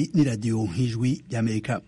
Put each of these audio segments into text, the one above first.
ni radiyo nk'ijwi ry'amerika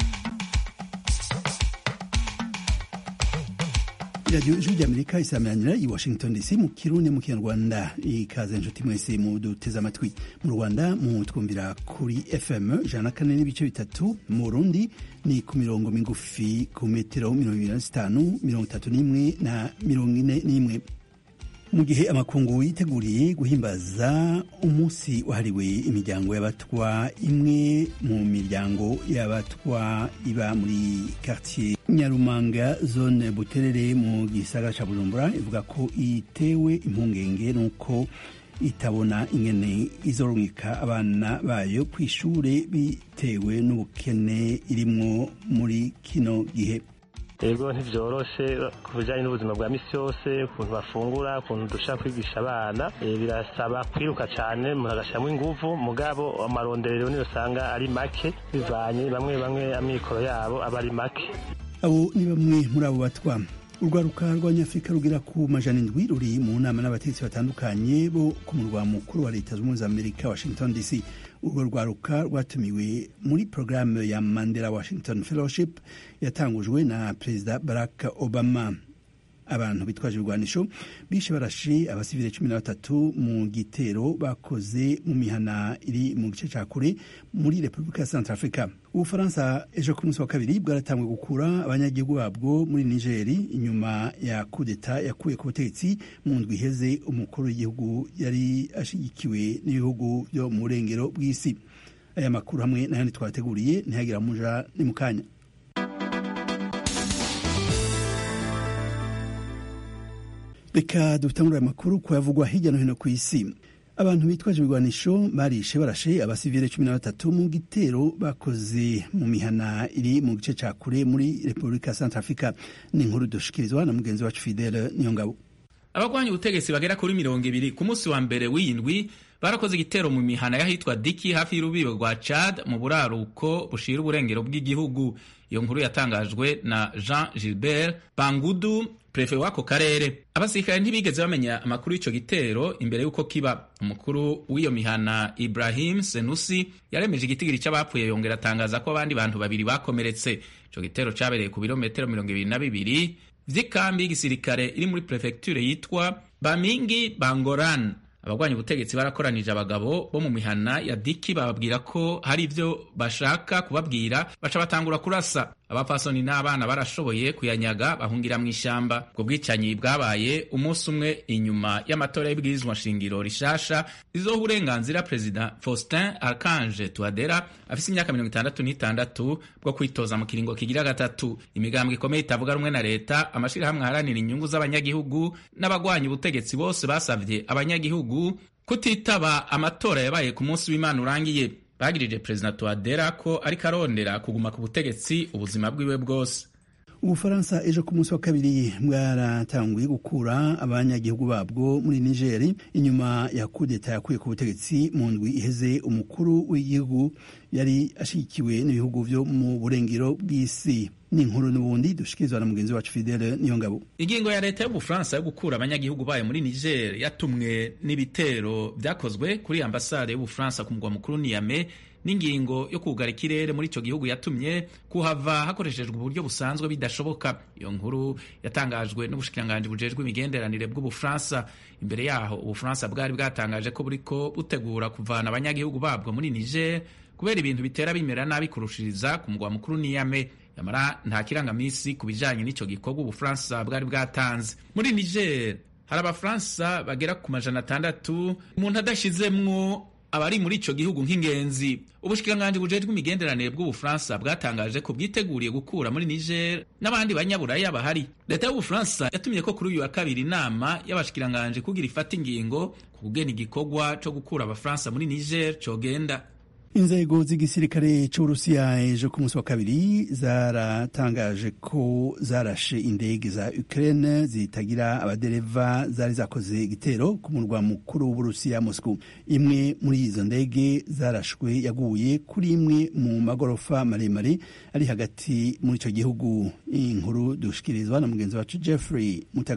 radiyo ijwi ry'amerika isameranira i washington dc mu kirundi mu kinyarwanda ikaze inshuti mwese mu duteze amatwi mu rwanda mu twumvira kuri fm ijana na kane n'ibice bitatu mu burundi ni ku mirongo migufi ku metero mirongo ibiri na zitanu mirongo itatu n'imwe na mirongo ine n'imwe mu gihe amakungu yiteguriye guhimbaza umunsi wahariwe imiryango y'abatwa imwe mu miryango y'abatwa iba muri quartier nyarumanga zone buterere mu gisagara ca bujumbura ivuga ko itewe impungenge nuko itabona ingene izorungika abana bayo ku ishure bitewe n'ubukene irimwo muri kino gihe rero ntivyoroshe ku bijanye n'ubuzima bwa misi yose ukuntu bafungura ukuntu dushaka kwigisha abana birasaba kwiruka cane umuntu agashiramwo inguvu mugabo amarondero niyo usanga ari make bivanye bamwe bamwe amikoro yabo aba ari make abo ni bamwe muri abo batwa urwaruka rw'abanyafurika rugira ku majana indwi ruri mu nama n'abategetsi batandukanye bo ku murwa mukuru wa leta zunze za amerika washington dc urwo rwaruka rwatumiwe muri porogaramu ya mandela washington fellowship yatangujwe na perezida barack obama abantu bitwaje ibigwanisho bishe barashe abasivile cumi na batatu mu gitero bakoze mu mihana iri mu gice ca kure muri repubulika ya central africa ubufaransa ejo ku munsi wa kabiri bwaratangwe gukura abanyagihugu babwo muri nigeri inyuma ya kudeta yakuye ku butegetsi mu ndwi iheze umukuru w'igihugu yari ashigikiwe n'ibihugu byo mu burengero bw'isi aya makuru hamwe n'ayandi twateguriye ntihagira muja ni mu kanya reka dutangure amakuru ku yavugwa hirya no hino ku isi abantu bitwaje ibigwanisho barishe barashe abasivile cumi na batatu mu gitero bakoze mu mihana iri mu gice ca kure muri repubulika ya centre africa ni inkuru dushikirizwa na mugenzi wacu fidele niyongabo abagwanya ubutegetsi bagera kuri mirongo ibiri ku munsi wa mbere w'iyindwi barakoze igitero mu mihana y'ahitwa diki hafi y'urubibe rwa chad mu buraruko bushira uburengero bw'igihugu iyo nkuru yatangajwe na jean gilbert bangudu prefe w'ako karere abasirikare ntibigeze bamenya amakuru y'ico gitero imbere y'uko kiba umukuru w'iyo mihana ibrahim senusi yaremeje igitigiri c'abapfuye yongera atangaza ko abandi bantu babiri bakomeretse ico gitero cabereye ku birometero mirongo ibiri na bibiri vy'ikambi y'igisirikare iri muri prefecture yitwa bamingi bangoran abagwanya ubutegetsi barakoranije abagabo bo mu mihana ya diki bababwira ko hari ivyo bashaka kubabwira baca batangura kurasa abapfasoni n'abana barashoboye kuyanyaga bahungira mu ishamba ubwo bwicanyi bwabaye umunsi umwe inyuma y'amatora y'ibwirizwa shingiro rishasha rizoha uburenganzira perezida faustin archange touadera afise imyaka mirongo itandatu n'itandatu bwo kwitoza mu kiringo kigira gatatu imigambwe ikomeye itavuga rumwe na leta amashirahamwe aharanira inyungu z'abanyagihugu n'abagwanya ubutegetsi bose basavye abanyagihugu kutitaba amatora yabaye ku munsi w'imana urangiye bagirije perezida touadera ko ariko arondera kuguma ku butegetsi ubuzima bwiwe bwose ubufaransa ejo ku munsi wa kabiri bwaratanguye gukura abanyagihugu babwo muri nigeri inyuma ya kudeta yakuye ku butegetsi mu ndwi iheze umukuru w'igihugu yari ashigikiwe n'ibihugu vyo mu burengero bw'isi n'inkuru n'ubundi dushikirizwa na mugenzi wacu fidele niyongabo ingingo ya leta y'ubufaransa yo gukura abanyagihugu bayo muri niger yatumwe n'ibitero vyakozwe kuri ambasade y'ubufaransa ku mugwa mukuru niyame n'ingingo yo kugara ikirere muri ico gihugu yatumye kuhava hakoreshejwe uburyo busanzwe bidashoboka iyo nkuru yatangajwe n'ubushikiranganji bujejwe imigenderanire bw'ubufaransa imbere yaho ubufaransa bwari bwatangaje ko buriko butegura kuvana abanyagihugu babwo muri niger kubera ibintu bitera bimera nabi kurushiriza ku mugwa mukuru niyame yamara nta kirangamisi ku bijanye n'ico gikorwa ubufaransa bwari bwatanze muri niger hari abafaransa bagera ku majana atandatu umuntu adashizemwo abari muri ico gihugu nk'ingenzi ubushikiranganji bujejwe imigenderanire bw'ubufaransa bwatangaje ko bwiteguriye gukura muri niger n'abandi banyaburaya bahari leta y'ubufaransa yatumye ko kuri uyu wa kabiri inama y'abashikiranganji kugira ifata ingingo ku kugena igikorwa co gukura abafaransa muri niger cogenda inzego z'igisirikare c'uburusiya ejo ku munsi wa kabiri zaratangaje ko zarashe indege za ukraine zitagira abadereva zari zakoze igitero ku murwa mukuru w'uburusiya moscow imwe muri izo ndege zarashwe yaguye kuri imwe mu magorofa maremare ari hagati muri ico gihugu inkuru dushikirizwa na mugenzi wacu jeffrey mutagoma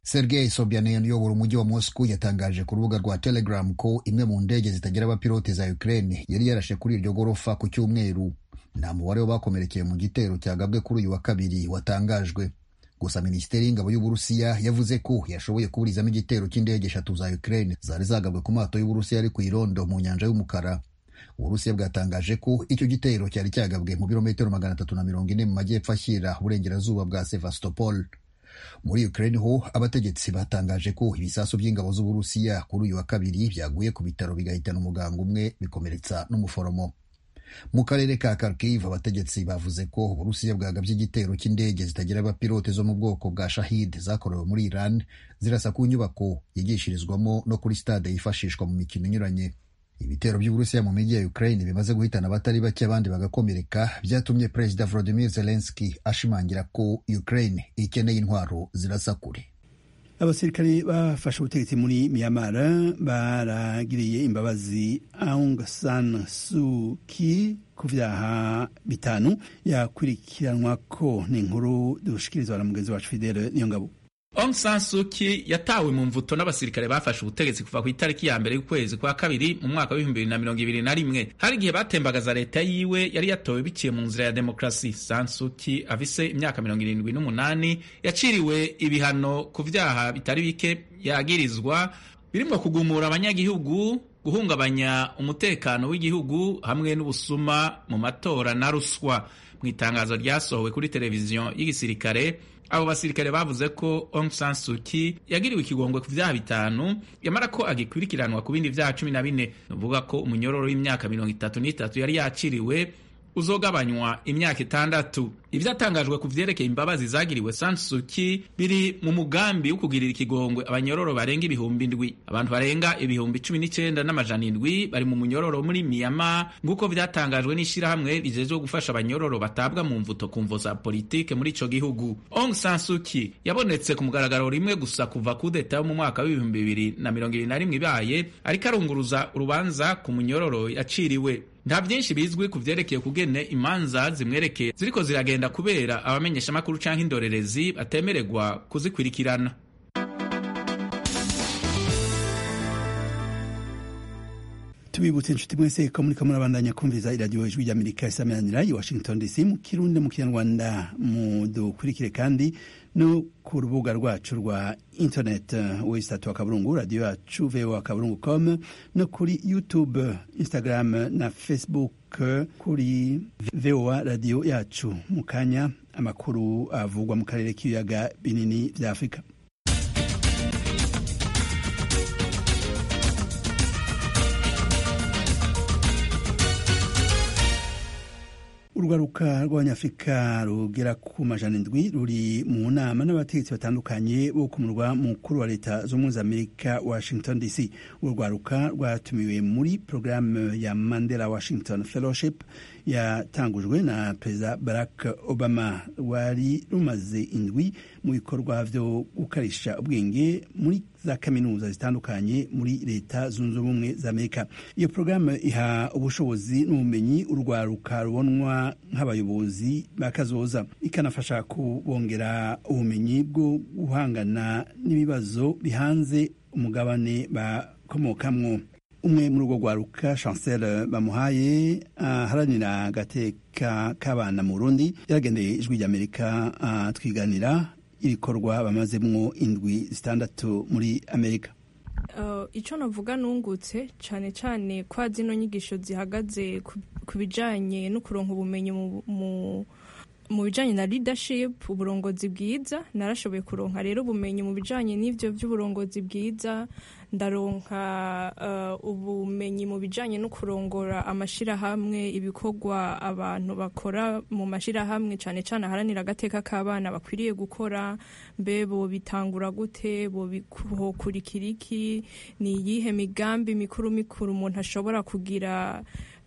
sergei sobyanin uyobora umujyi wa moscow yatangaje ku rubuga rwa telegram ko imwe mu ndege zitagira abapilote za ukraine yari yarashe kuri iryo gorofa ku cyumweru nta mubare w'abakomerekeye mu gitero cyagabwe kuri uyu wa kabiri watangajwe gusa minisiteri y'ingabo y'uburusiya yavuze ko yashoboye kuburizamo igitero cy'indege eshatu za ukraine zari zagabwe ku mato y'uburusiya ari ku irondo mu nyanja y'umukara uburusiya bwatangaje ko icyo gitero cyari cyagabwe mu birometero magana atatu na mirongo ine mu majyepfo ashyira uburengerazuba bwa sevastopol muri ukraine ho abategetsi batangaje ko ibisasu by'ingabo z'uburusiya kuri uyu wa kabiri byaguye ku bitaro bigahitana umuganga umwe bikomeretsa n'umuforomo mu karere ka Kharkiv abategetsi bavuze ko uburusiya bwagabye igitero cy'indege zitagira abapilote zo mu bwoko bwa shahid zakorewe muri iran zirasa ku nyubako yigishirizwamo no kuri stade yifashishwa mu mikino inyuranye ibitero by'uburusiya mu mijyi ya ukraine bimaze guhitana abatari bake abandi bagakomereka byatumye perezida volodymyr zelensky ashimangira ko ukraine ikeneye intwaro zirasa kure abasirikare bafashe ubutegetsi muri myanmar baragiriye imbabazi aung san suu kyi ku vyaha bitanu yakurikiranwa ko ni inkuru dushikirizwa na mugenzi wacu fidele niyo ngabo Aung San Suu Kyi yatawe mu mvuto n'abasirikare bafashe ubutegetsi kuva ku itariki ya mbere y'ukwezi kwa kabiri mu mwaka w'ibihumbi bibiri na mirongo ibiri na rimwe hari igihe batembagaza leta yiwe yari yatowe biciye mu nzira ya demokarasi San Suu Kyi afise imyaka mirongo irindwi n'umunani yaciriwe ibihano ku vyaha bitari bike yagirizwa birimwo kugumura abanyagihugu guhungabanya umutekano w'igihugu hamwe n'ubusuma mu matora na ruswa mu itangazo ryasohowe kuri televiziyo y'igisirikare abo basirikare bavuze ko Aung San Suu Kyi yagiriwe ikigongwe ku vyaha bitanu yamara ko agikurikiranwa ku bindi vyaha cumi na bine nuvuga ko umunyororo w'imyaka mirongo itatu n'itatu yari yaciriwe uzogabanywa imyaka itandatu ivyatangajwe ku vyerekeye imbabazi zagiriwe San Suu Kyi biri mu mugambi wo kugirira ikigongwe abanyororo barenga ibihumbi ndwi abantu barenga ibihumbi cumi n'icenda n'amajana indwi bari mu munyororo muri Myanmar nk'uko vyatangajwe n'ishirahamwe rijejwe gufasha abanyororo batabwa mu mvuto ku mvo za politike muri ico gihugu Aung San Suu Kyi yabonetse ku mugaragaro rimwe gusa kuva kudeta mu mwaka w'ibihumbi bibiri na mirongo ibiri na rimwe ibaye ariko arunguruza urubanza ku munyororo yaciriwe nta byinshi bizwi ku vyerekeye kugene imanza zimwerekeye ziriko ziragenda kubera abamenyeshamakuru canke indorerezi batemererwa kuzikurikirana tubibutse inshuti mwese ko muriko murabandanya kumviza iradiyo ijwi ry'amerika isameranira i washington dc mu kirundi mu kinyarwanda mudukurikire kandi no ku rubuga rwacu rwa internet wesitatu akaburungu radiyo yacu voa akaburungu com no kuri youtube instagram na facebook kuri voa radiyo yacu mu kanya amakuru avugwa mu karere k'ibiyaga binini vya afurika urwaruka rw'abanyafurika rugera ku majana indwi ruri mu nama n'abategetsi batandukanye bo ku murwa mukuru wa leta z'ubumwe za amerika washington dc urwo rwaruka rwatumiwe muri porogaramu ya mandela washington fellowship yatangujwe na perezida barack obama rwari rumaze indwi mu bikorwa byo gukarisha ubwenge muri za kaminuza zitandukanye muri leta zunze ubumwe za amerika iyo porogaramu iha ubushobozi n'ubumenyi urwaruka rubonwa nk'abayobozi bakazoza ikanafasha kubongera ubumenyi bwo guhangana n'ibibazo bihanze umugabane bakomokamwo umwe muri urwo rwaruka chancel bamuhaye aharanira agateka k'abana mu burundi yaragendeye ijwi ry'amerika twiganira ibikorwa bamazemwo indwi zitandatu muri amerika icyo navuga nungutse cyane cyane kwa zino nyigisho zihagaze ku bijyanye no kuronka ubumenyi mu bijyanye na leadership uburongozi bwiza narashoboye kuronka rero ubumenyi mu bijyanye n'ibyo by'uburongozi bwiza ndaronka ubumenyi mu bijyanye no kurongora amashyirahamwe ibikorwa abantu bakora mu mashyirahamwe cyane cyane aharanira agateka k'abana bakwiriye gukora mbe bo bitangura gute bo bikurikira iki ni iyihe migambi mikuru mikuru umuntu ashobora kugira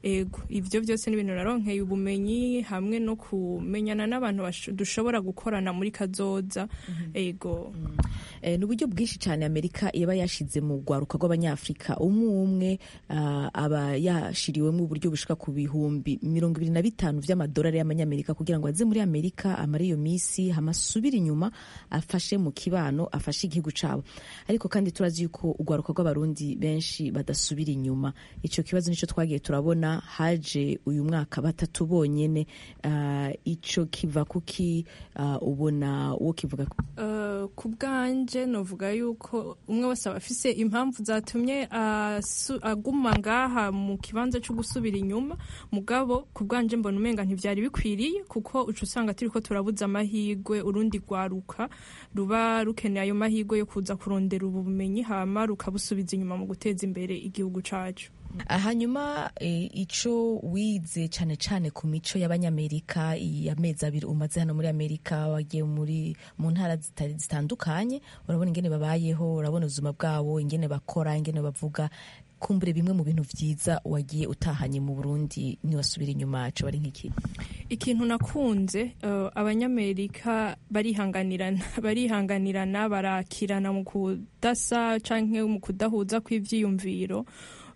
ego ivyo byose ni ibintu naronkeye ubumenyi hamwe no kumenyana n'abantu bash- dushobora gukorana muri kazoza ego Eh, ni uburyo bwinshi cyane amerika iba yashize mu rwaruka rw'abanyafurika umwe umwe ah, aba yashiriwemo uburyo bushika ku bihumbi mirongo ibiri na bitanu vy'amadolari y'amanyamerika kugira ngo aze muri amerika amare iyo misi hama asubire inyuma afashe mu kibano afashe igihugu cabo ariko kandi turazi yuko urwaruka rw'abarundi benshi badasubira inyuma ico kibazo nico twagiye turabona haje uyu mwaka batatu bonyene ah, ico kiva kuki ah, ubona uwo kivuga ku- Uh, ku bwanje novuga yuko umwe wese aba afise impamvu zatumye asu- aguma ngaha mu kibanza cyo gusubira inyuma mugabo ku bwanje mbona umenga ntivyari bikwiriye kuko uca usanga turiko turabuza amahigwe urundi rwaruka ruba rukeneye ayo mahigwe yo kuza kurondera ubumenyi hama rukabusubiza inyuma mu guteza imbere igihugu cacu hanyuma e, ico wize cane cane ku mico y'abanyamerika iyi amezi abiri umaze hano muri amerika wagiye muri mu ntara zita- zitandukanye urabona ingene babayeho urabona ubuzima bwabo ingene bakora ingene bavuga kumbure bimwe mu bintu vyiza wagiye utahanye mu burundi niwasubira inyuma co bari nk'iki ikintu nakunze uh, abanyamerika barihanganirana barihanganirana barakirana mu kudasa canke mu kudahuza kw'ivyiyumviro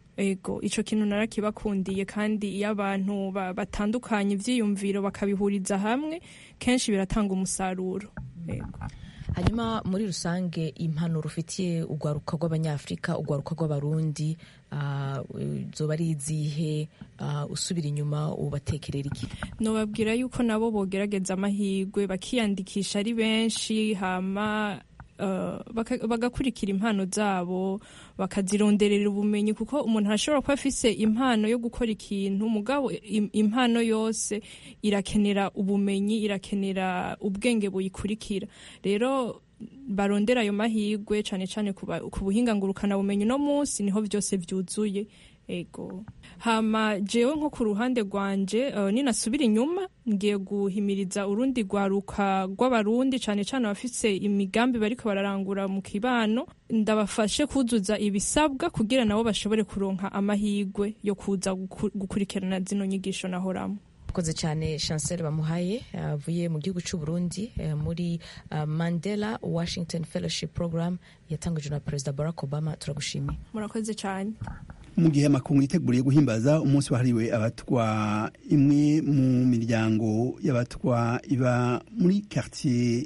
ego ico kintu narakibakundiye kandi iyo abantu ba- batandukanye ivyiyumviro bakabihuriza hamwe kenshi biratanga umusaruro ego hanyuma muri rusange impanuro ufitiye urwaruka rw'abanyafurika urwaruka rw'abarundi ah, zoba ari izihe ah, usubira inyuma ubatekerera iki nobabwira yuko nabo bogerageza amahirwe bakiyandikisha ari benshi hama uh, baka- bagakurikira impano zabo bakazironderera ubumenyi kuko umuntu arashobora kuba afise impano yo gukora ikintu mugabo im- impano yose irakenera ubumenyi irakenera ubwenge buyikurikira rero barondera ayo mahirwe cane cane ku ba- ku buhinga ngurukana bumenyi no munsi niho vyose vyuzuye ego hama jewe nko ku ruhande rwanje uh, ninasubira inyuma ngiye guhimiriza urundi rwaruka rw'abarundi cane cane abafise imigambi bariko bararangura mu kibano ndabafashe kuzuza ibisabwa kugira nabo bashobore kuronka amahirwe yo kuza guku- gukurikirana zino nyigisho nahoramo akoze cyane chancel bamuhaye avuye mu gihugu cy'u Burundi eh, muri ah, mandela washington fellowship program yatangajwe na perezida barack obama turagushimiye murakoze cyane mu gihe amakungu yiteguriye guhimbaza umunsi wahariwe abatwa imwe mu miryango y'abatwa iba muri quartier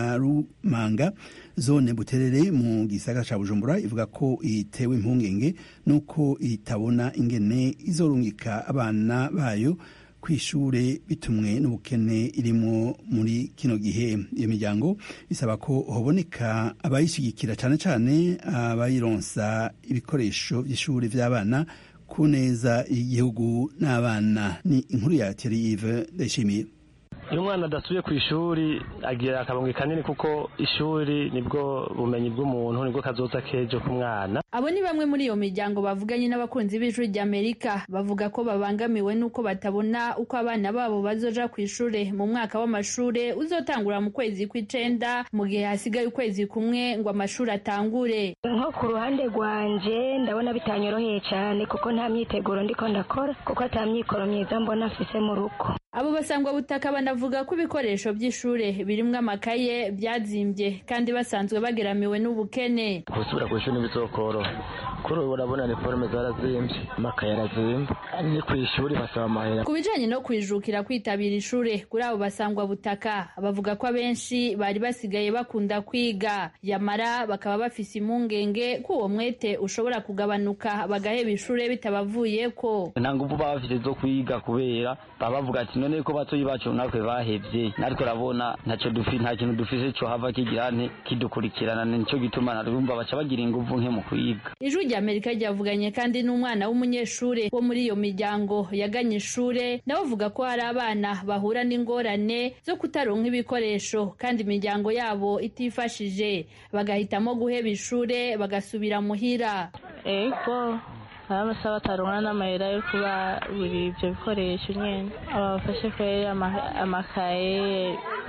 nyarumanga zone buterere mu gisagara ca bujumbura ivuga ko itewe impungenge nuko itabona ingene izorungika abana bayo kw'ishure bitumwe n'ubukene irimo muri kino gihe iyo miryango isaba ko hoboneka abayishigikira cane cane abayironsa ibikoresho vy'ishuri vy'abana ku neza y'igihugu n'abana ni inkuru ya Thierry Yves Ndayishimiye iyo umwana adasubiye ku ishuri agira akabonge kanini kuko ishuri nibwo bumenyi bw'umuntu nibwo kazoza kejo k'umwana abo ni bamwe muri iyo miryango bavuganye n'abakunzi b'ijwi ry'amerika bavuga ko babangamiwe n'uko batabona uko abana babo bazoja ku ishure mu mwaka w'amashure uzotangura mu kwezi kw'icenda mu gihe hasigaye ukwezi kumwe ngo amashuri atangure nko ku ruhande rwanje ndabona bitanyoroheye cyane kuko nta myiteguro ndiko ndakora kuko ata myikoro myiza mbona afise mu rugo abo basangwa butaka banavuga ko ibikoresho by'ishure birimwo amakaye byazimbye kandi basanzwe bageramiwe n'ubukene gusubira ku ishuri ntibizokoroha kuri ubu urabona iniforume zarazimbye amakaye arazimba ni ku ishuri basaba amahera ku bijanye no kwijukira kwitabira ishure kuri abo basangwa butaka bavuga ko abenshi bari basigaye bakunda kwiga yamara bakaba bafise impungenge ko uwo mwete ushobora kugabanuka bagaheba ishure bitabavuyeko nta nguvu baba bafite zo kwiga kubera baba bavuga ati none ko batoyi bacu natwe bahevye natwe urabona ntaco dufi nta kintu dufise co hava kigira nti kidukurikirana nico gituma narumva baca bagira inguvu nke mu kwiga ijwi rya amerika ryavuganye kandi n'umwana w'umunyeshure wo muri iyo miryango yaganye ishure nawe avuga ko hari abana bahura n'ingorane zo kutaronka ibikoresho kandi imiryango yabo itifashije bagahitamo guheba ishure bagasubira muhira ego hari amasaha bataronka n'amahera yo kuba buri ibyo bikoresho nyene abafashe kwera ama- amakaye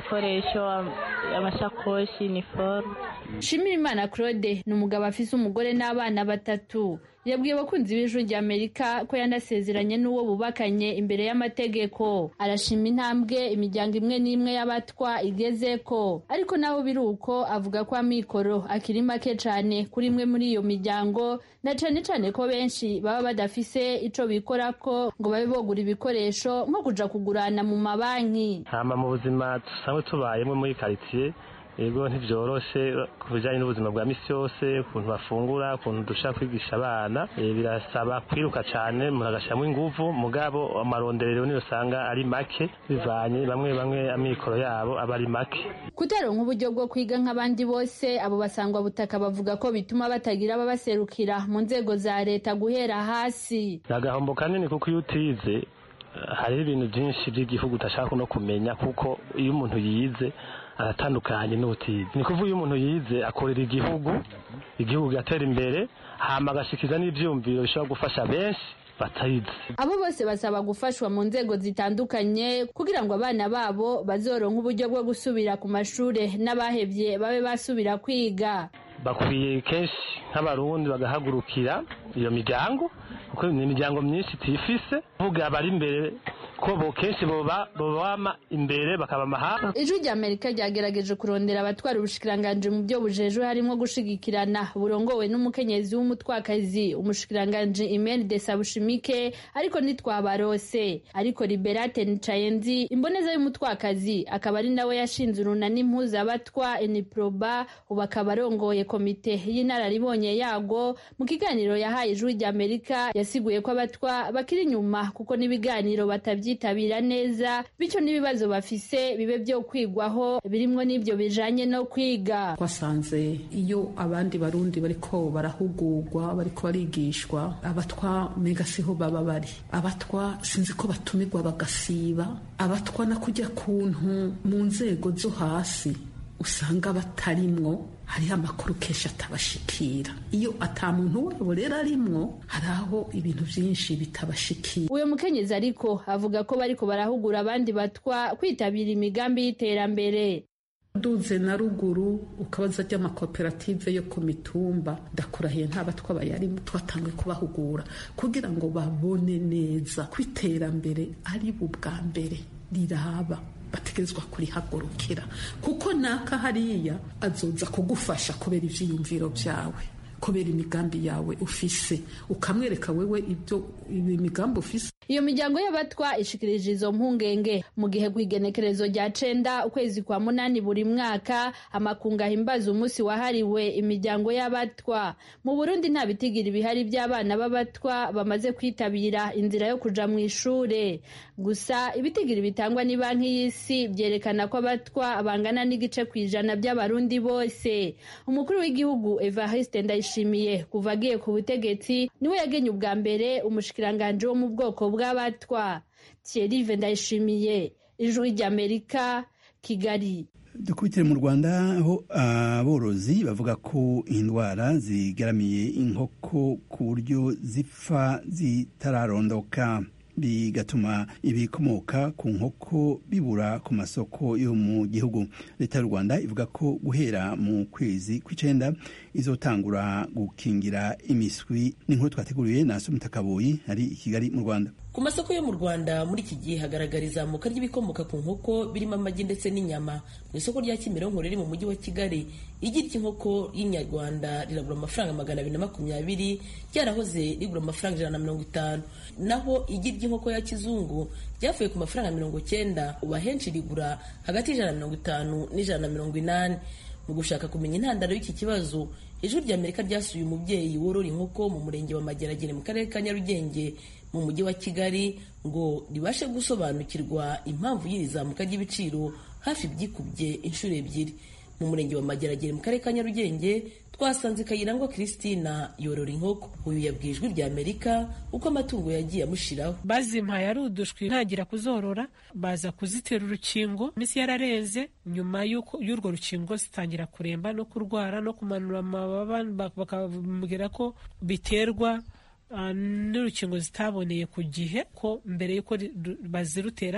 ibikoresho amashakoshi iniforume Shimirimana Claude ni umugabo afise umugore n'abana batatu yabwiye abakunzi b'ijwi rya Amerika ko yanasezeranye n'uwo bubakanye imbere y'amategeko arashima intambwe imiryango imwe n'imwe y'abatwa igezeko ariko naho biri uko avuga ko amikoro akiri make cane kuri imwe muri iyo miryango na cane cane ko benshi baba badafise ico bikorako ngo babe bogura ibikoresho nko kuja kugurana mu mabanki hama mu buzima dusanzwe tubayemo muri karitsiye yego ntibyoroshe ku bijyanye n'ubuzima bwa misi yose ukuntu bafungura ukuntu dushaka kwigisha abana eh, birasaba kwiruka cyane umuntu agashyiramo inguvu mugabo amaronderero niyo usanga ari make bivanye bamwe bamwe amikoro yabo aba ari make kutaronka uburyo bwo kwiga nk'abandi bose abo basangwa butaka bavuga ko bituma batagira ababaserukira mu nzego za leta guhera hasi ni agahombo kanini kuko iyo utize eh, hariho ibintu byinshi by'igihugu udashaka no kumenya kuko iyo umuntu yize aratandukanye n'ubutizi ni kuvuga iyo umuntu yize akorera igihugu igihugu kigatera imbere hama agashikiza n'ivyumviro bishobora gufasha benshi batayizi abo bose basaba gufashwa mu nzego zitandukanye kugira ngo abana babo bazoronke uburyo bwo gusubira ku mashure n'abahevye babe basubira kwiga bakwiye kenshi nk'abarundi bagahagurukira iyo miryango kuko ni imiryango myinshi tifise vuga abari imbere ko bo kenshi boba bobama imbere bakaba mahanga ijwi rya amerika ryagerageje kurondera abatwara ubushikiranganji mu byo bujejwe harimo gushigikirana burongowe n'umukenyezi w'umutwakazi umushikiranganji imeni de sabushimike ariko ntitwabarose ariko liberate nicayenzi imboneza y'umutwakazi akaba ari nawe yashinze urunani mpuzabatwa eniproba ubu akaba arongoye komite y'inararibonye yago mu kiganiro yahaye ijwi rya amerika yasiguye ko abatwa bakiri inyuma kuko n'ibiganiro batabyitabira neza bityo n'ibibazo bafise bibe byo kwigwaho birimwo n'ibyo bijanye no kwiga twasanze iyo abandi barundi bariko barahugurwa bariko barigishwa abatwa mega siho baba bari abatwa sinzi ko batumirwa bagasiba abatwa na kujya kuntu mu nzego zo hasi usanga batarimwo hariho amakuru kenshi atabashikira iyo ata muntu wabo rero arimwo hari aho ibintu byinshi bitabashikira uyu mukenyezi ariko avuga ko bariko barahugura abandi batwa kwitabira imigambi y'iterambere duze na ruguru ukabaza ry'amakoperative yo ku mitumba ndakurahiye nta batwa bayarimo twatangiye kubahugura kugira ngo babone neza ko iterambere ari bu bwa mbere riraba bategerezwa kurihagurukira kuko naka hariya azoza kugufasha kubera ivyiyumviro vyawe kubera imigambi yawe ufise ukamwereka wewe ibyo imigambi ufise iyo miryango y'abatwa ishikirije izo mpungenge mu gihe ku igenekerezo rya cenda ukwezi kwa munani buri mwaka amakungu ahimbaza umunsi wahariwe imiryango y'abatwa mu burundi nta bitigiri bihari by'abana b'abatwa bamaze kwitabira inzira yo kuja mu ishure gusa ibitigiri bitangwa ni banki y'isi byerekana ko abatwa bangana n'igice ku ijana by'abarundi bose umukuru w'igihugu evariste ndayishimiye kuva agiye ku butegetsi niwe yagenye ubwa mbere umushikiranganji wo mu bwoko bw'abatwa Thierry Ndayishimiye ijwi ry'Amerika Kigali dukubitire mu rwanda aho aborozi bavuga ko indwara zigaramiye inkoko ku buryo zipfa zitararondoka bigatuma ibikomoka ku nkoko bibura ku masoko yo mu gihugu leta y'u rwanda ivuga ko guhera mu kwezi kw'icenda izotangura gukingira imiswi n'inkuru twateguriwe na sumita kaboyi ari i kigali mu rwanda ku masoko yo mu rwanda muri iki gihe hagaragara izamuka ry'ibikomoka ku nkoko birimo amagi ndetse n'inyama mu isoko rya kimironko riri mu mujyi wa kigali igi ry'inkoko y'inyarwanda riragura amafaranga magana abiri na makumyabiri ryarahoze rigura amafaranga ijana na mirongo itanu naho igi ry'inkoko ya kizungu ryavuye ku mafaranga mirongo cyenda ubu ahenshi rigura hagati y'ijana na mirongo itanu n'ijana na mirongo inani mu gushaka kumenya intandaro y'iki kibazo ijwi rya amerika ryasuye umubyeyi worora inkoko mu murenge wa mageragere mu karere ka nyarugenge mu mujyi wa kigali ngo ribashe gusobanukirwa impamvu y'iri zamuka ry'ibiciro hafi byikubye inshuro ebyiri mu murenge wa mageragere mu karere ka nyarugenge twasanze kayirangwa christina yorora inkoko uyu yabwiye ijwi rya amerika uko amatungo yagiye amushiraho bazimpaye ari udushwi ntagira kuzorora baza kuzitera urukingo iminsi yararenze nyuma y'urwo rukingo zitangira kuremba no kurwara no kumanura amababa bakambwira ko biterwa n'urukingo zitaboneye ku gihe ko mbere y'uko bazirutera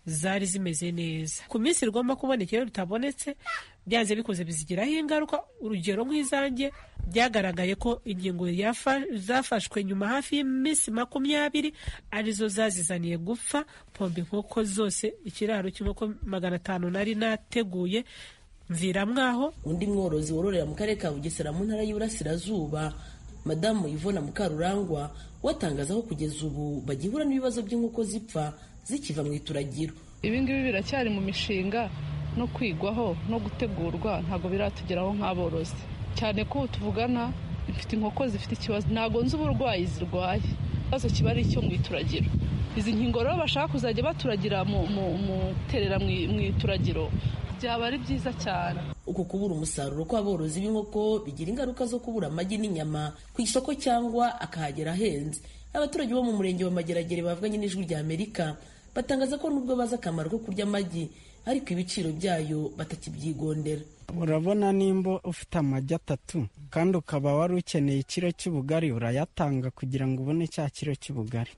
zari zimeze neza ku minsi rigomba kuboneka iyo ritabonetse byanze bikoze bizigiraho ingaruka urugero nk'izanjye byagaragaye ko ingingo zafashwe nyuma hafi y'iminsi makumyabiri arizo zazizaniye gupfa pomba inkoko zose ikiraro cy'inkoko magana atanu nari nateguye mviramwaho undi mworozi wororera mu karere ka bugesera mu ntara y'uburasirazuba madamu ivona mukarurangwa watangaza ko kugeza ubu bagihura n'ibibazo by'inkoko zipfa zikiva mu ituragiro ibi ngibi biracyari mu mishinga no kwigwaho no gutegurwa ntabwo biratugeraho nk'aborozi cyane ko tuvugana mfite inkoko zifite ikibazo ntabwo nzi uburwayi zirwaye ikibazo kiba ari icyo mu ituragiro izi nkingo rero bashaka kuzajya baturagira mu terera mu ituragiro byaba ari byiza cyane uku kubura umusaruro kw'aborozi b'inkoko bigira ingaruka zo kubura amagi n'inyama ku isoko cyangwa akahagera ahenze abaturage bo mu murenge wa mageragere bavuganye n'ijwi rya amerika batangaza ko nubwo bazi akamaro ko kurya amagi ariko ibiciro byayo batakibyigondera urabona nimba ufite amagi atatu kandi ukaba wari ukeneye ikiro cy'ubugari urayatanga kugira ngo ubone cya kiro cy'ubugari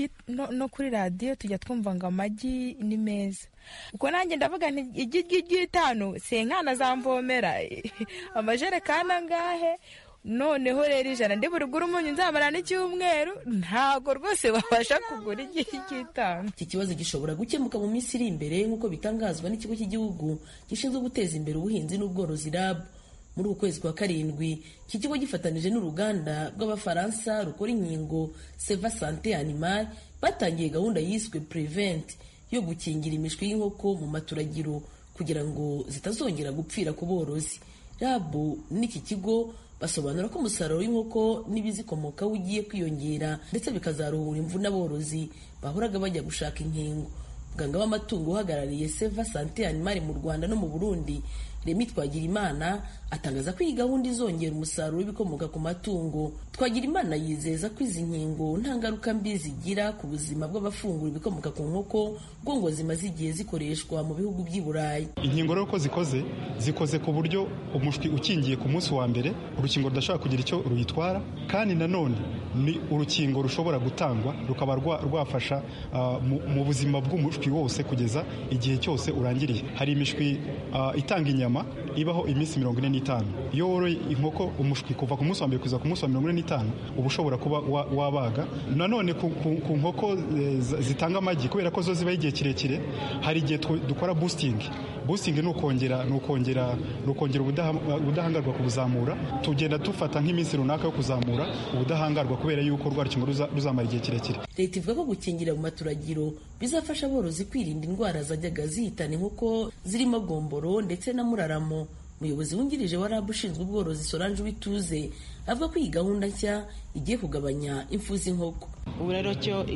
no kuri radiyo tujya twumva ngo amagi ni meza ubwo nanjye ndavuga nti igi ry'itanu senkana zamvomera amajerekani angahe noneho rero ijana ndi burugure umunyu nzamara n'icyumweru ntabwo rwose wabasha kugura igihe cy'itanu iki kibazo gishobora gukemuka mu minsi iri imbere nk'uko bitangazwa n'ikigo cy'igihugu gishinzwe guteza imbere ubuhinzi n'ubworozi rab muri uku kwezi kwa karindwi iki kigo gifatanije n'uruganda rw'abafaransa rukora inkingo seva sante animal batangiye gahunda yiswe prevent yo gukingira imishwi y'inkoko mu maturagiro kugira ngo zitazongera gupfira ku borozi rab n'iki kigo basobanura ko umusaruro w'inkoko n'ibizikomokaho ugiye kwiyongera ndetse bikazaruhura imvune aborozi bahoraga bajya gushaka inkingo muganga w'amatungo uhagarariye seva sante animali mu rwanda no mu burundi remi twagirimana atangaza ko iyi gahunda izongera umusaruro w'ibikomoka ku matungo twagirimana yizeza ko izi nkingo nta ngaruka mbi zigira ku buzima bw'abafungura ibikomoka ku nkoko bwo ngo zimaze igihe zikoreshwa mu bihugu by'i burayi inkingo rero ko zikoze zikoze ku buryo umushwi ukingiye ku munsi wa mbere urukingo rudashobora kugira icyo ruyitwara kandi nanone ni urukingo rushobora gutangwa rukaba rwafasha uh, mu buzima bw'umushwi wose kugeza igihe cyose urangiriye hari imishwi uh, itanga inyama ibaho iminsi mirongo ine n'itanu iyo woroye inkoko umushwi kuva ku munsi wa mbere kugeza ku munsi wa mirongo ine n'itanu uba ushobora kuba wabaga nanone ku nkoko zitanga amagi kubera ko zo zibaho igihe kirekire hari igihe dukora boosting boosting ni ukongera ni ukongera ni ukongera ubudahangarwa kubuzamura tugenda dufata nk'iminsi runaka yo kuzamura ubudahangarwa kubera yuko rwa rukingo ruzamara igihe kirekire leta ivuga ko gukingira mu maturagiro bizafasha aborozi kwirinda indwara zajyaga zihitana inkoko zirimo gomboro ndetse na muraramo umuyobozi wungirije wa rabu ushinzwe ubworozi solange wituze avuga ko iyi gahunda nshya igiye kugabanya impfu z'inkoko ubu rero cyo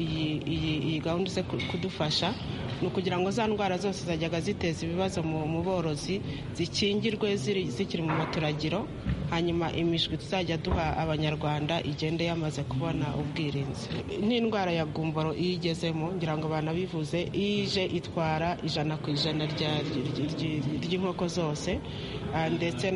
iyi gahunda ize kudufasha ni ukugira ngo za ndwara zose zajyaga ziteza ibibazo mu borozi zikingirwe zikiri mu maturagiro hanyuma imishwi tuzajya duha abanyarwanda igende yamaze kubona ubwirinzi n'indwara ya gumboro iyo igezemo ngira ngo banabivuze iyo ije itwara ijana ku ijana ry'inkoko zose ndetse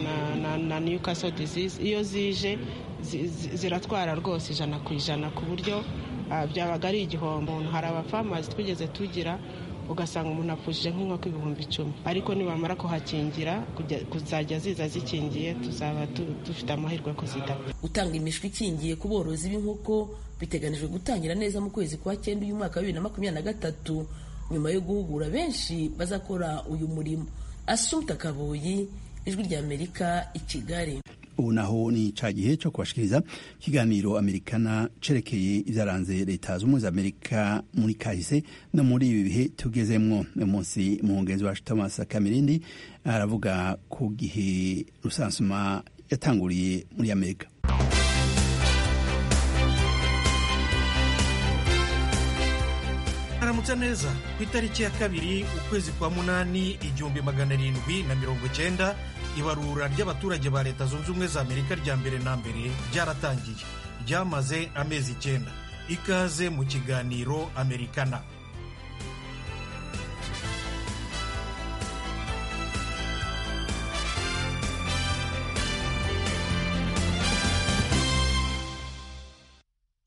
na newcastle disease iyo zije ziratwara rwose ijana ku ijana ku buryo byabaga ari igihombo hari abafamazi twigeze tugira ugasanga umuntu apfushije nk'inkoko ibihumbi icumi ariko nibamara kuhakingira kuzajya ziza zikingiye tuzaba dufite amahirwe yo kuzidapfa gutanga imishwi ikingiye ku borozi b'inkoko biteganijwe gutangira neza mu kwezi kwa cyenda uyu mwaka wa bibiri na makumyabiri na gatatu nyuma yo guhugura benshi bazakora uyu murimo asumta kaboyi ijwi ry'amerika i kigali ubu naho ni ca gihe cyo kubashikiriza ikiganiro amerikana cerekeye ivyaranze leta z'ubumwe za amerika muri kahise no muri ibi bihe tugezemwo uyu munsi umuhungenzi wacu thomas kamirindi aravuga ku gihe rusansuma yatanguriye muri amerika aramutse neza ku itariki ya kabiri ukwezi kwa munani igihumbi magana arindwi na mirongo cyenda ibarura ry'abaturage ba leta zunze ubumwe za amerika rya mbere na mbere ryaratangiye ryamaze amezi icyenda ikaze mu kiganiro amerikana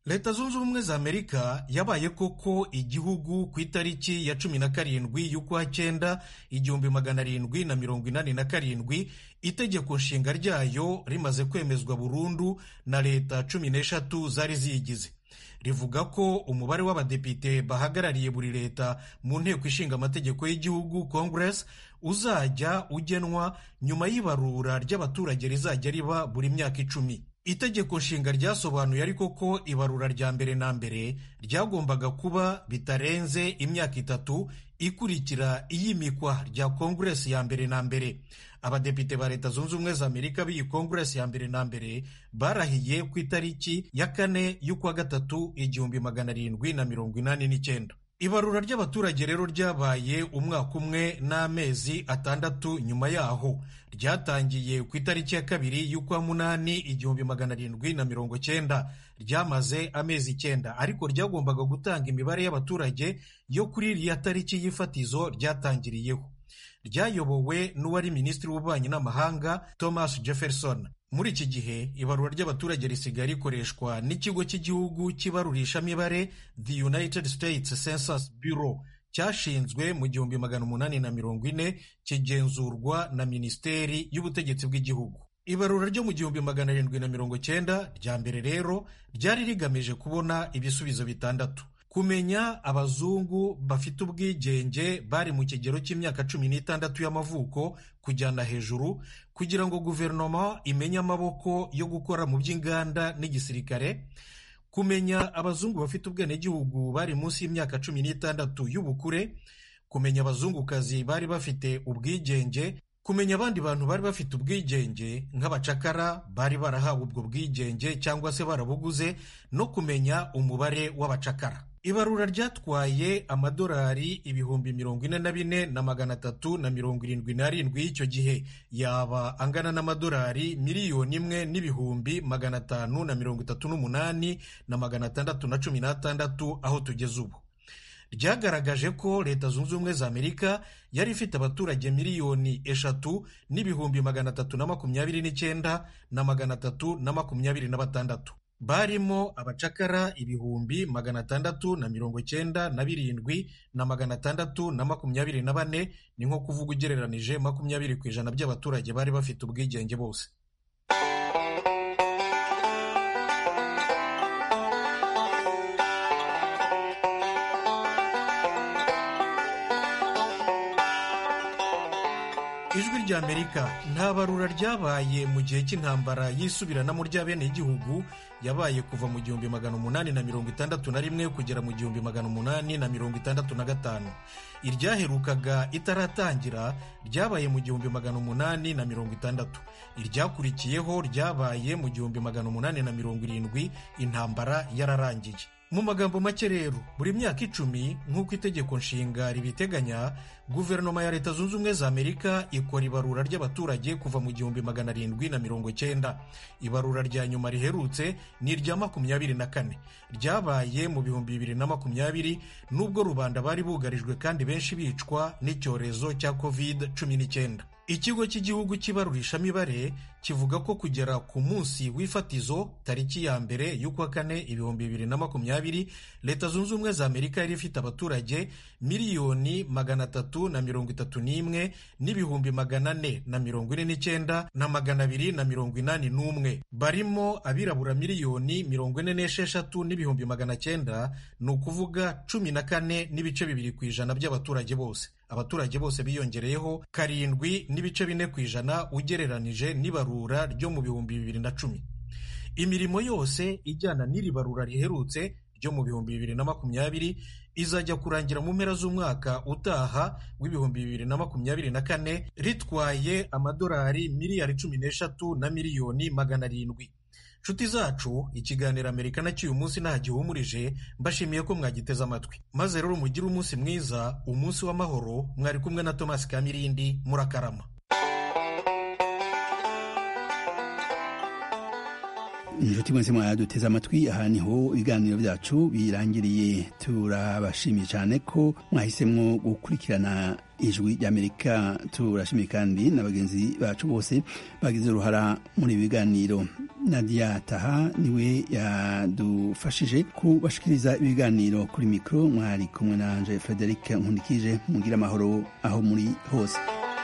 leta zunze ubumwe za amerika yabaye koko igihugu ku itariki ya cumi na karindwi y'ukwa cyenda igihumbi magana arindwi na mirongo inani na karindwi itegeko nshinga ryayo rimaze kwemezwa burundu na leta cumi n'eshatu zari ziyigize rivuga ko umubare w'abadepite bahagarariye buri leta mu nteko ishinga amategeko y'igihugu congress uzajya ugenwa nyuma y'ibarura ry'abaturage rizajya riba buri myaka icumi itegeko nshinga ryasobanuye ariko ko ibarura rya mbere na mbere ryagombaga kuba bitarenze imyaka itatu ikurikira iyimikwa rya kongeresi ya mbere na mbere abadepite ba leta zunze ubumwe za amerika b'iyi kongeresi ya mbere na mbere barahiye ku itariki ya kane y'ukwa gatatu igihumbi magana arindwi na mirongo inani n'icyenda ibarura ry'abaturage rero ryabaye umwaka umwe n'amezi atandatu nyuma yaho ryatangiye ku itariki ya kabiri y'ukwa munani igihumbi magana arindwi na mirongo cyenda ryamaze amezi icyenda ariko ryagombaga gutanga imibare y'abaturage yo kuri iriya tariki y'ifatizo ryatangiriyeho ryayobowe n'uwari minisitiri w'ububanyi n'amahanga thomas jefferson muri iki gihe ibarura ry'abaturage risigaye rikoreshwa n'ikigo cy'igihugu cy'ibarurishamibare the united states census bureau cyashinzwe mu gihumbi magana umunani na mirongo ine kigenzurwa na minisiteri y'ubutegetsi bw'igihugu ibarura ryo mu gihumbi magana arindwi na mirongo cyenda rya mbere rero ryari rigamije kubona ibisubizo bitandatu kumenya abazungu bafite ubwigenge bari mu kigero cy'imyaka cumi n'itandatu y'amavuko kujyana hejuru kugira ngo guverinoma imenye amaboko yo gukora mu by'inganda n'igisirikare kumenya abazungu bafite ubwenegihugu bari munsi y'imyaka cumi n'itandatu y'ubukure kumenya abazungukazi bari bafite ubwigenge kumenya abandi bantu bari bafite ubwigenge nk'abacakara bari barahawe ubwo bwigenge cyangwa se barabuguze no kumenya umubare w'abacakara ibarura ryatwaye amadolari ibihumbi mirongo ine na bine na magana atatu na mirongo irindwi n'arindwi y'icyo gihe yaba angana n'amadolari miliyoni imwe n'ibihumbi magana atanu na mirongo itatu n'umunani na magana atandatu na cumi n'atandatu aho tugeze ubu ryagaragaje ko leta zunze ubumwe za amerika yari ifite abaturage miliyoni eshatu n'ibihumbi magana atatu na makumyabiri n'icyenda na magana atatu na makumyabiri na batandatu barimo abacakara ibihumbi magana atandatu na mirongo cyenda na birindwi na magana atandatu na makumyabiri na bane ni nko kuvuga ugereranije makumyabiri ku ijana by'abaturage bari bafite ubwigenge bose ijwi ry'amerika nta barura ryabaye mu gihe cy'intambara y'isubiranamo ry'abenegihugu yabaye kuva mu gihumbi magana umunani na mirongo itandatu na rimwe kugera mu gihumbi magana umunani na mirongo itandatu na gatanu iryaherukaga itaratangira ryabaye mu gihumbi magana umunani na mirongo itandatu iryakurikiyeho ryabaye mu gihumbi magana umunani na mirongo irindwi intambara yararangiye mu magambo make rero buri myaka icumi nk'uko itegeko nshinga ribiteganya guverinoma ya leta zunze ubumwe za amerika ikora ibarura ry'abaturage kuva mu gihumbi magana arindwi na mirongo cyenda ibarura rya nyuma riherutse ni irya makumyabiri na kane ryabaye mu bihumbi bibiri na makumyabiri n'ubwo rubanda bari bugarijwe kandi benshi bicwa n'icyorezo cya covid cumi n'icyenda ikigo cy'igihugu cy'ibarurishamibare kivuga ko kugera ku munsi w'ifatizo tariki ya mbere y'ukwa kane ibihumbi bibiri na makumyabiri leta zunze ubumwe za amerika yari ifite abaturage miliyoni magana atatu na mirongo itatu n'imwe n'ibihumbi magana ane na mirongo ine n'icyenda na magana abiri na mirongo inani n'umwe barimo abirabura miliyoni mirongo ine n'esheshatu n'ibihumbi magana cyenda ni ukuvuga cumi na kane n'ibice bibiri ku ijana by'abaturage bose abaturage bose biyongereyeho karindwi n'ibice bine ku ijana ugereranije n'ibarura ryo mu bihumbi bibiri na cumi imirimo yose ijyana n'iri barura riherutse ryo mu bihumbi bibiri na makumyabiri izajya kurangira mu mpera z'umwaka utaha w'ibihumbi bibiri na makumyabiri na kane ritwaye amadolari miliyari cumi n'eshatu na miliyoni magana arindwi nshuti zacu ikiganiro amerika na cy'uyu munsi nta gihumurije mbashimiye ko mwagiteze amatwi maze rero mugire umunsi mwiza umunsi w'amahoro mwari kumwe na thomas kamirindi murakarama inshuti mwese mwaduteze amatwi aha niho ibiganiro byacu birangiriye turabashimiye cyane ko mwahisemwo gukurikirana ijwi ry'amerika turashimiye kandi na bagenzi bacu bose bagize uruhara muri ibi biganiro nadia taha niwe yadufashije kubashikiriza ibiganiro kuri mikoro mwari kumwe na anje frederic nkundikije mugira amahoro aho muri hose